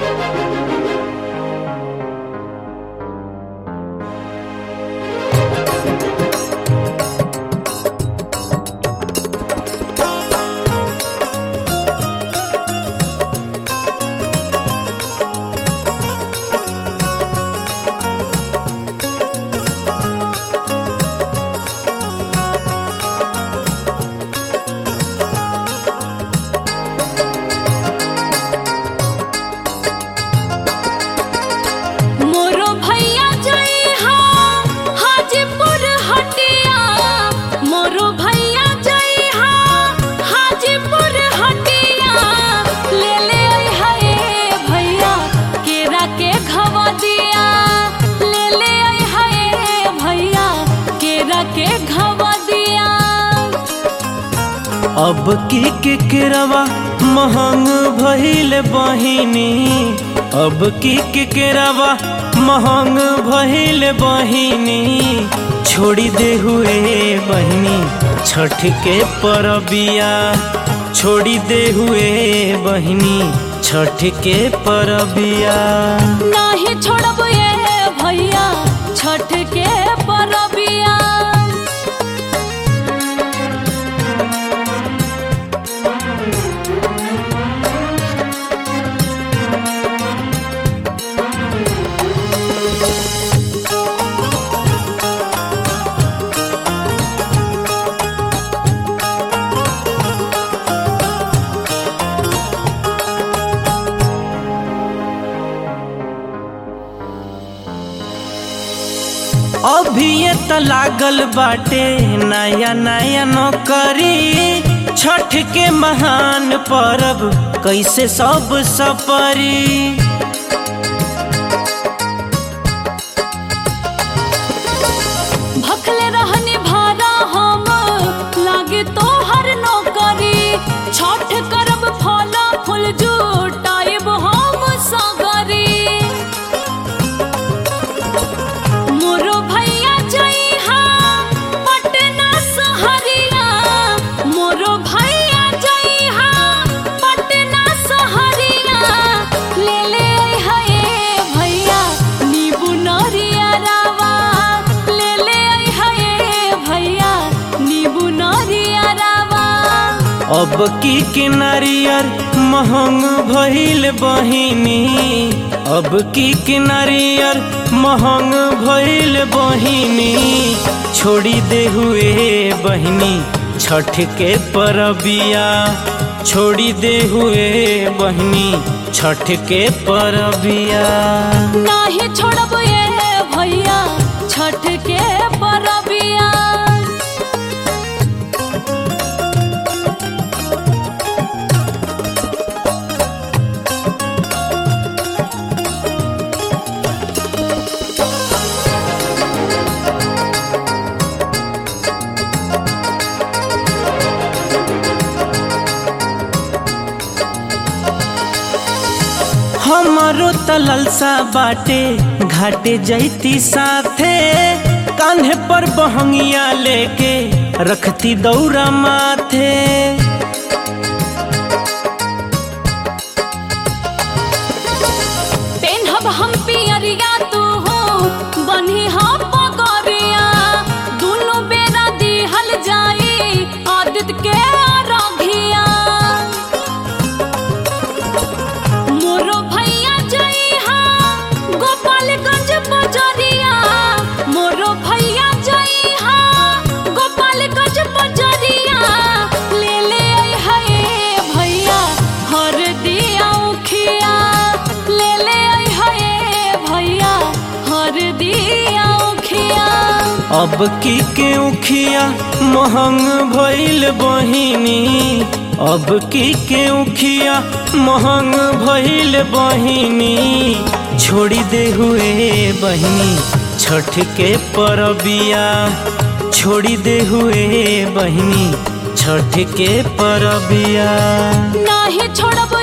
मोरो भैया जइहा हाजीपुर हटिया मोरो भैया जइहा हाजीपुर हटिया ले ले अइहा ए भैया केरा के घवा दिया ले ले अइहा ए भैया केरा के घवा दिया अब की केकरवा महंग भइल बहिनी अब की केकरवा महंग भइल बहिनी छोड़ी दे हुए बहिनी छठ के परबिया छोड़ी दे हुए बहिनी छठ के परबिया नाही छोड़ब ए भैया छठ के परबिया अभी ये त लागल बाटे नया नया नौकरी छठ के महान परब कैसे सब सपरी भखले रहनी भारा हम लागे तो हर नौकरी छठ करब फल फूल जुटाइब हम सगरी मोरो भैया जइहा पटना सहरिया मोरो भैया जइहा पटना सहरिया ले ले अइहा ए भैया नीबू नरिया रावा ले ले अइहा ए भैया नीबू नरिया रावा अब की के नारियर महंग भइल बहिनी अब की के नारियर महंग भइल बहिनी छोड़ी दे हुए बहिनी छठ के परबिया छोड़ी दे हुए बहिनी छठ के परबिया नाही छोड़ब ए भैया छठ के परबिया हमारो त ललसा बाटे घाटे जैती साथे कान्हे पर बहंगिया लेके रखती दौरा माथे पेन्हब हम पियरिया तू हो बन्ही हम पगरिया दुनु बेरा दिहल जाई आदित के रघिया मोरो भैया जइहा गोपालगंज बजरिया मोरो भैया जइहा गोपालगंज बजरिया ले ले अइहा ए भैया हर दिया उखिया ले ले अइहा ए भैया हर दिया उखिया अब की के उखिया महंग भइल बहिनी अब की के उखिया महंग भइल बहिनी छोड़ी दे हुए बहिनी छठ के परबिया छोड़ी दे हुए बहिनी छठ के परबिया नाही छोड़ब